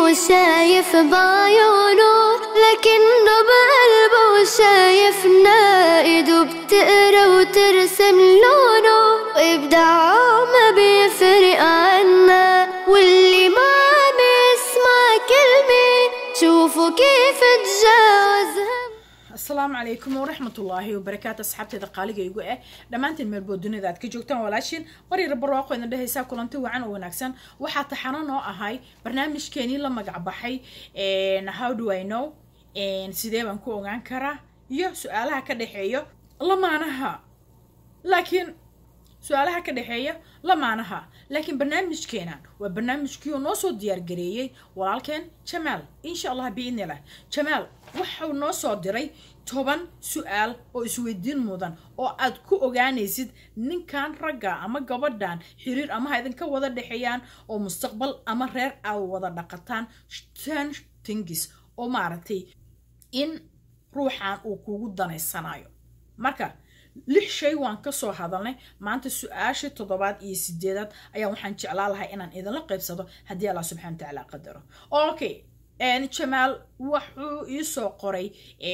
وشايف بعيونه لكنه بقلبه شايفنا ايده بتقرا وترسم لونه وابداعه ما بيفرق عنا واللي ما عم يسمع كلمة شوفوا كيف تجاوزها asalaamu calaykum waraxmatullaahi wabarakaatu asxaabteeda qaaliga igu ah dhammaantiin meelbood dunida aad ka joogtaan walaashiin waryar barwaaqo idin dhehaysaa kulanti wacan oo wanaagsan waxaa taxano noo ahay barnaamijkeenii la magac baxay how do i know sidee baan ku ogaan karaa iyo su-aalaha ka dhexeeya lamaanaha laakiin su-aalaha ka dhexeeya lamaanaha laakiin barnaamijkeena waa barnaamijkii oo noo soo diyaargareeyey walaalkeen jamaal insha allah biidnilah jamaal waxau noo soo diray toban su-aal oo isweydiin mudan oo aad ku ogaanaysid ninkan ragga ama gabadhan xiriir ama ha idinka wada dhexeeyaan oo mustaqbal ama reer aad wada dhaqataan ten thingis oo maaragtay in ruuxan uu kugu danaysanayo marka lix shay waan kasoo hadalnay maanta su-aasha toddobaad iyo sideedaad ayaa waxaan jeclaa lahay inaan idinla qaybsado haddii allah subxana wa tacaala qadaro okay jamaal wuxuu iisoo qoray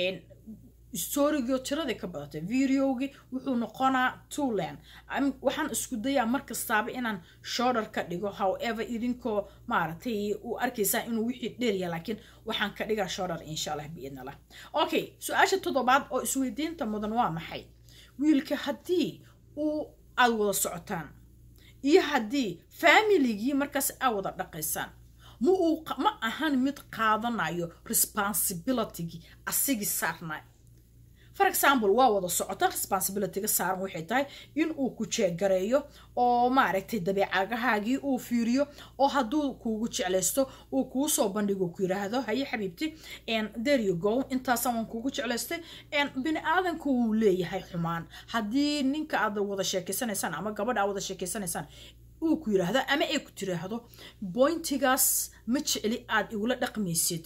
storygii tiradii ka badatay videogii wuxuu noqonaa tuland waxaan isku dayaa mar kastaaba inaan shoulder ka dhigo however idinkoo maaragtay u arkaysaa inuu wixii dheerya laakiin waxaan ka dhigaa shoulder insha allah biidn allah okay su-aasha toddobaad oo isweydiinta mudan waa maxay wiilka haddii uu aad wada socotaan iyo haddii familigii markaas aad wada dhaqaysaan ma uu ma ahan mid qaadanayo responsibilitygii asigii saarnay for example waa wada socota responsibilityga saaran waxay tahay in uu ku jeegareeyo oo maaragtay dabeecagahaagii uu fiiriyo oo hadduu kuugu jeclaysto uu kuu soo bandhigo ku yiraahdo haye xabiibti there you go intaasaan waan kuugu jeclaystay bini aadanka wuu leeyahay xumaan haddii ninka aad wada sheekeysanaysaan ama gabadha aad wada sheekeysanaysaan uu ku yiraahdo ama ay ku tiraahdo boyntigaas ma jecli aad igula dhaqmaysid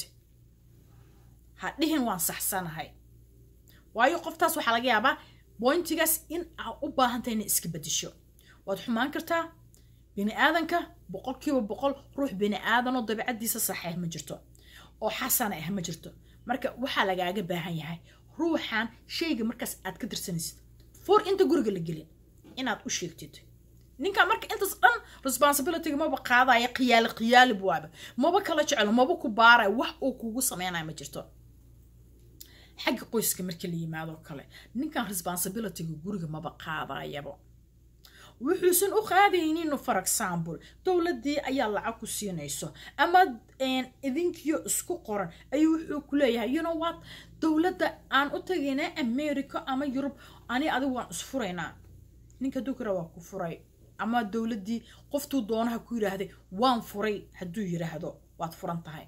ha dhihin waan saxsanahay waayo qoftaas waxaa laga yaabaa boyntigaas in aa u baahantahay inay iska bedesho waad xumaan kartaa bini aadanka boqolkiiba boqol ruux bini aadanoo dabeicadiisa saxeex ma jirto oo xasana ah ma jirto marka waxaa lagaaga baahan yahay ruuxan shayga markaas aad ka dirsanaysid for inta guriga la gelin inaad u sheegtid ninka marka intaas dhan responsibilityga maba qaadaya qiyaali qiyaalib waaba maba kala jecelo maba ku baaraya wax uu kugu sameynaya ma jirto xagga qoyska marka la yimaadoo kale ninkan responsibilityga guriga maba qaadayaba wuxuusan u qaadaynin for example dowladdii ayaa lacag ku siinayso ama idinkiyo isku qoran ayuu wuxuu ku leeyahay you know what dowladda aan u tagayna america ama yurub ani adigu waan isfuraynaa ninka dukra waa ku furay ama dowladdii qoftuu doonaha ku yidhaahday waan furay hadduu yidhaahdo waad furan tahay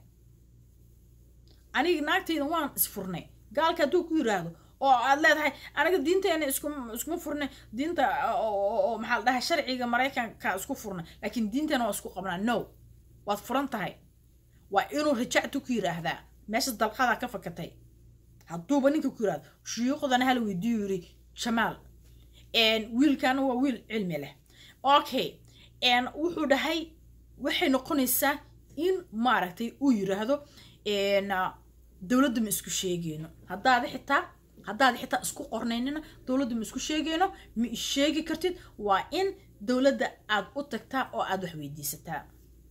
aniga naagtayda waan isfurnay gaalka hadduu ku yiraahdo oo aad leedahay aniga diinteena iskuma furnay diinta oo maxaa la dhahay sharciga maraykanka isku furnay laakiin diinteena waa isku qabnaa no waad furan tahay waa inuu rajactu ku yiraahdaa meesha dalqadaa ka fakatay hadduuba ninka ku yiraahdo shuyuuqdana hala weydiiyu yiri jamaal wiilkana waa wiil cilmi leh okay wuxuu dhahay waxay noqonaysaa in maaragtay uu yiraahdo dowladda ma isku sheegeyno haddaada xitaa haddaada xitaa isku qornaynina dowladda ma isku sheegeyno ma isheegi kartid waa in dowladda aad u tagtaa oo aad wax weydiisataa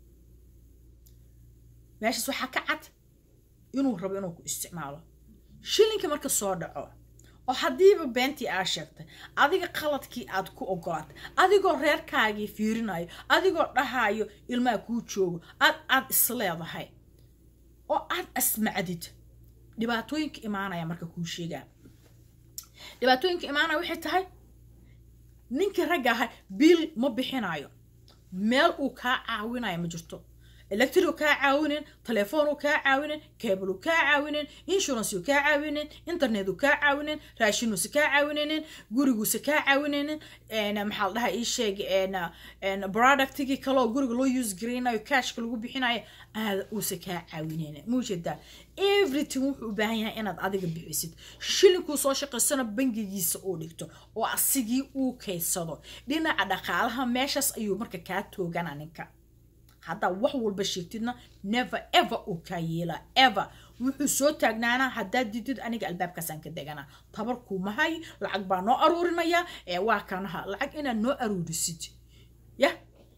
meeshaas waxaa ka cad inuu rabo inuu ku isticmaalo shilinka marka soo dhaco oo haddiiba beentii aa sheegtay adiga qaladkii aad ku ogolaatay adigoo reerkaagii fiirinayo adigoo dhahayo ilmaha kuu joogo aad aad isleedahay oo aad asmacdid dhibaatooyinka imaanaya marka kuu sheegaa dhibaatooyinka imaanaya waxay tahay ninkii ragga ahay biil ma bixinayo meel uu kaa caawinayo ma jirto electric kaa caawinen telefoon kaa caawinen cable kaa caawinen insurance kaa caawinen internet kaa caawinen raashinuusa kaa caawinenen guriguusa kaa caawinenen maxaa la dhahaa ii sheeg productigii kaleoo guriga loo use garaynayo cashka lagu bixinayo aada uusa kaa caawinenen muujeedaa everything wuxuu u baahan yahay inaad adiga bixisid shilinkuu soo shaqaysana bangigiisa uu dhigto oo asigii uu kaydsado dhinaca dhaqaalaha meeshaas ayuu marka kaa toogana ninka haddaa wax walba sheegtidna never ever uu kaa yeelaa ever wuxuu soo taagnaanaa haddaad didid aniga albaabkaasaan ka deganaa tabar kumahay lacag baa noo aruurinaya ee waa kanaha lacag inaad noo aruurisid yah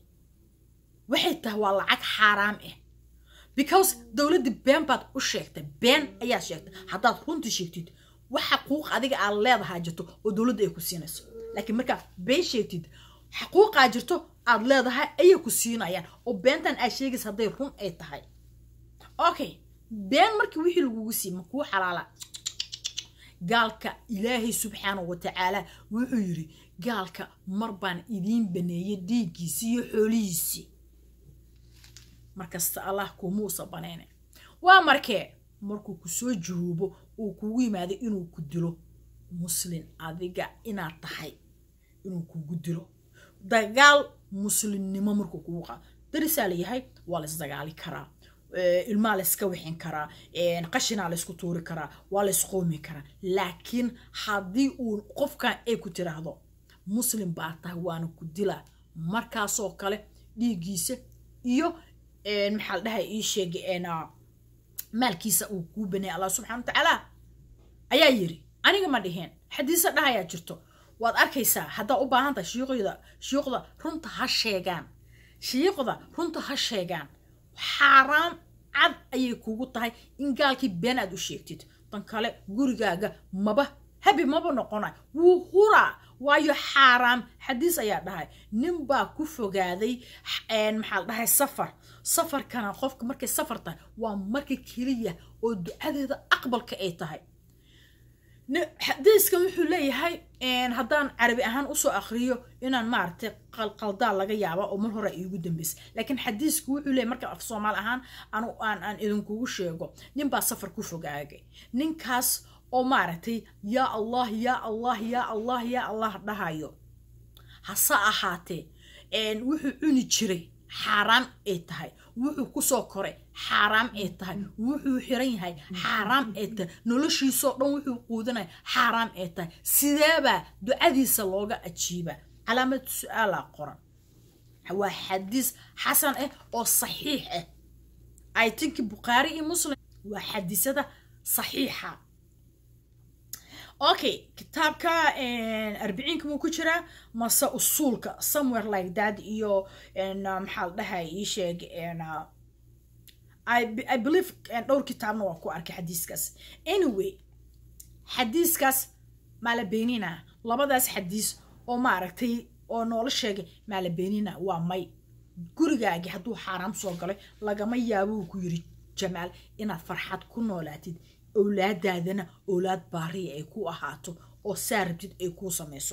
waxay tahay waa lacag xaaraam ah because dowladda been baad u sheegtay been ayaad sheegtay haddaad runtii sheegtid wax xaquuq adiga aad leedahaa jirto oo dowladda ay ku siinayso laakiin markaa been sheegtid xaquuqaa jirto aad leedahay ayay ku siinayaan oo beentan aad sheegaysa hadday run ay tahay okay been markii wixii lagugu sii ma kuu xalaala gaalka ilaahay subxaanahu wa tacaala wuxuu yidhi gaalka mar baan idiin baneeyay dhiiggiisii iyo xoolihiisii markasta allah kumuusa banayne waa markee markuu ku soo juhuubo uu kugu yimaaday inuu ku dilo muslin adiga inaad tahay inuu kugu dilo dagaal muslimnimo markuu kugu qaado darisaa layahay waa laisdagaali karaa ilmaa layska wixin karaa qashinaa laysku tuuri karaa waa laysqoomi karaa laakiin haddii uu qofkan ay ku tiraahdo muslim baa tahay waana ku dilaa markaasoo kale dhiiggiisa iyo maxaa la dhahay ii sheegay maalkiisa uu kuu baneeyay allah subxana wa tacaala ayaa yiri aniga ma dhiheen xadiisa dhahayaa jirto waad arkaysaa haddaa u baahan tahay shiiqyda shiiqda runta ha sheegaan shiiqda runta ha sheegaan xaaraam cad ayay kugu tahay in gaalkii been aad u sheegtid tan kale gurigaaga maba habi maba noqonay wuu huraa waayo xaaraam xadiis ayaa dhahay nin baa ku fogaaday maxaa la dhahay safar safarkana qofka markay safar tahay waa marka keliya oo ducadeeda aqbalka ay tahay xadiiskan wuxuu leeyahay haddaan carabi ahaan usoo akriyo inaan maaragtay qalqaldaa laga yaaba oo mar hore iigu dambeysa laakiin xadiisku wuxuu leeyahay marka af soomaal ahaan aan aan idinkugu sheego ninbaa safar ku fogaagay ninkaas oo maaragtay yaa allah yaa allah yaa allah yaa allah dhahayo hase ahaatee wuxuu cuni jiray xaaraam ay tahay wuxuu kusoo koray xaaraam ay tahay wuxuu xiran yahay xaaraam ay tahay noloshiisoo dhan wuxuu quudanaya xaaraam ay tahay sideebaa ducadiisa looga ajiiba calaamad su-aalaa qoran waa xadiis xasan ah oo saxiix ah i think bukhaari iyo muslim waa xadiisada saxiixa okay kitaabka arbiciinka muu ku jiraa mase usuulka somewhere like that iyo maxaa la dhahay ii sheeg i believe dhowr kitaabna waa ku arkay xadiiskaas anyway xadiiskaas maala beenina labadaas xadiis oo maaragtay oo noola sheegay maala beenina waa may gurigaagi hadduu xaaraam soo galay lagama yaabuu ku yiri jamaal inaad farxad ku noolaatid owlaadaadana owlaad baariya ay ku ahaato oo saa rabtid ay kuu samayso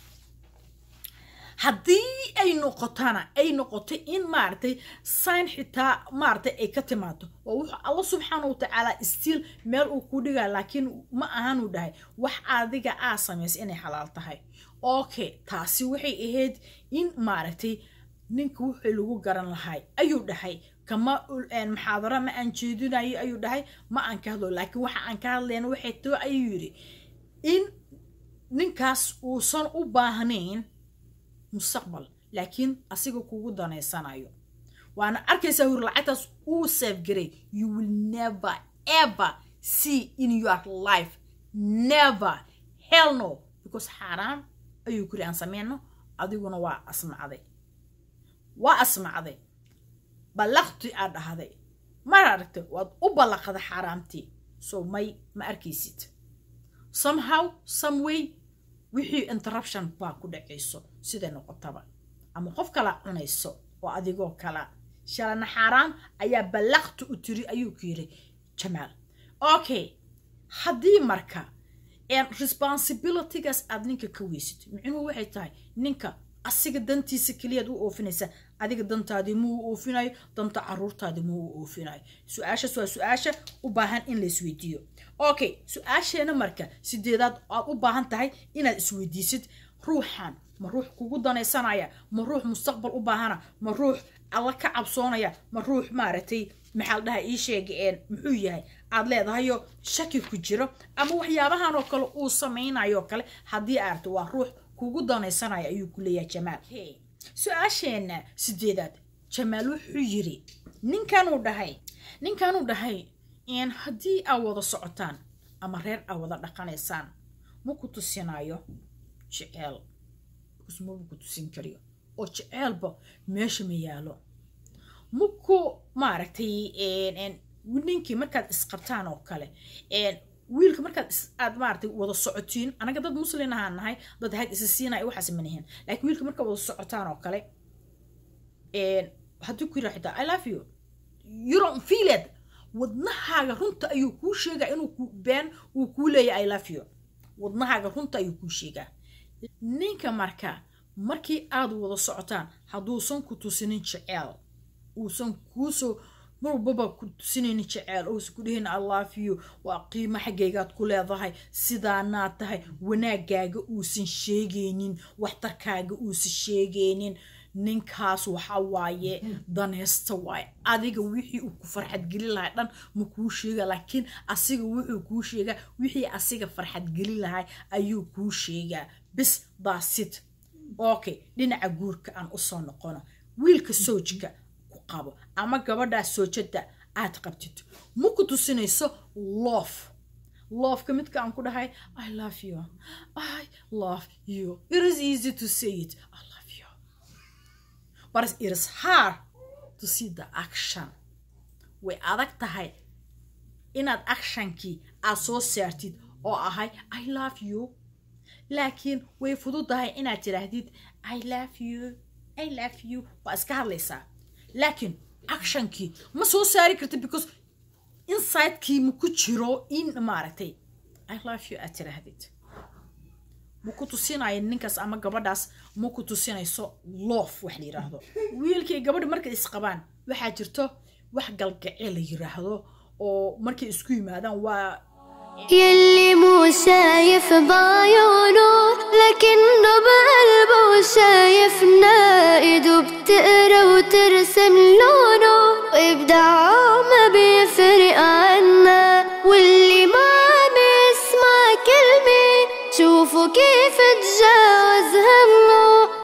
haddii ay noqotana ay noqotay in maaragtay sign xitaa maaragtay ay ka timaado oo wuxuu alla subxaana wa tacaala stiil meel uu ku dhigaa laakiin ma ahanuu dhahay wax adiga aa samaysa inay xalaal tahay okay taasi waxay ahayd in maaragtay ninka wixii lagu garan lahay ayuu dhahay kama muxaadaro ma aan jeedinayo ayuu dhahay ma aan ka hadlo laakiin waxa aan ka hadlayna waxay too ayuu yidhi in ninkaas uusan u baahnayn mustaqbal laakiin asiga kugu danaysanayo waana arkaysaa hur lacagtaas uu saafgaray you will never ever see in your life never hell no because xaaraan ayuu kuri aan sameyno adiguna waa asmacday waa asmacday ballaqti aad dhahday mar aragtay waad u ballaqada xaaraamtii so may ma arkaysid somehow some way wixii interruption baa ku dhacayso siday noqotaba ama qof kala cunayso oo adigoo kala shalana xaaraam ayaa ballaqti u tiri ayuu ku yiri jamaal okay haddii marka responsibilitygaas aad ninka ka weysid micnuhu waxay tahay ninka asiga dantiisa keliyaad u oofinaysa adiga dantaadii muu oofinayo danta caruurtaadii muu oofinayo su-aashaas waa su-aasha u baahan in la isweydiiyo okay su-aasheena marka sideedaad aad u baahan tahay inaad isweydiisid ruuxan ma ruux kugu danaysanaya ma ruux mustaqbal u baahana ma ruux alla ka cabsoonaya ma ruux maaragtay maxaa la dhahaa ii sheega muxuu yahay aad leedahayo shaki ku jiro ama waxyaabahan oo kale uu samaynayo kale haddii aarto waa ruux kugu danaysanaya ayuu ku leeyahay jamaal su-aasheenna sideedaad jamaal wuxuu yiri ninkanuu dhahay ninkanuu dhahay in haddii aa wada socotaan ama reer aa wada dhaqanaysaan ma ku tusinayo jeceel maba ku tusin kariyo oo jeceelba meesha ma yaalo maku maaragtay ninkii markaad isqabtaan oo kale wiilka markaad aad maaragtay wada socotiin anaga dad muslin ahaan nahay dad hayd isa siinaya waxaas manihin laakiin wiilka markaad wada socotaan oo kale haddii ku yidhaa xitaa i love you you don't feel it wadnahaaga runta ayuu kuu sheegaa inuu ku been uu kuu leeyahay i love you wadnahaaga runta ayuu kuu sheegaa ninka marka markii aad wada socotaan hadduusan ku tusinin jeceel uusan kuusoo mar walbaba ku tusinaynin jeceel uusan ku dhihin i love you waa qiimo xaggaygaad ku leedahay sidaanaad tahay wanaagaaga uusan sheegaynin waxtarkaaga uusan sheegaynin ninkaas waxa waaye daneysta waaye adiga wixii uu ku farxadgelin lahay dhan ma kuu sheega laakiin asiga wuxuu kuu sheegaa wixii asiga farxadgelin lahay ayuu kuu sheegaa bis daasid okay dhinaca guurka aan usoo noqono wiilka soojka ku qabo ama gabadhaa soojada aad qabtid ma ku tusinayso loof loofka midka aan ku dhahay i love you i love you it is easy to say it I love you but it is hard to see the action way adag tahay inaad actionkii aad soo saartid oo ahay i love you laakiin way fududahay inaad tidhaahdid i love you i love you waa iska hadlaysaa laakiin actionkii ma soo saari kartid because insidekii ma ku jiro in maaragtay i love you aad tidhaahdid ma ku tusinayo ninkaas ama gabadhaas ma ku tusinayso loof wax la yiraahdo wiilkii gabadha markay isqabaan waxaa jirto wax galgacee la yiraahdo oo markay isku yimaadaan waa يلي مو شايف بعيونه لكنه بقلبه شايفنا ايده بتقرا وترسم لونه وابداعه ما بيفرق عنا واللي ما عم يسمع كلمة شوفوا كيف تجاوز هم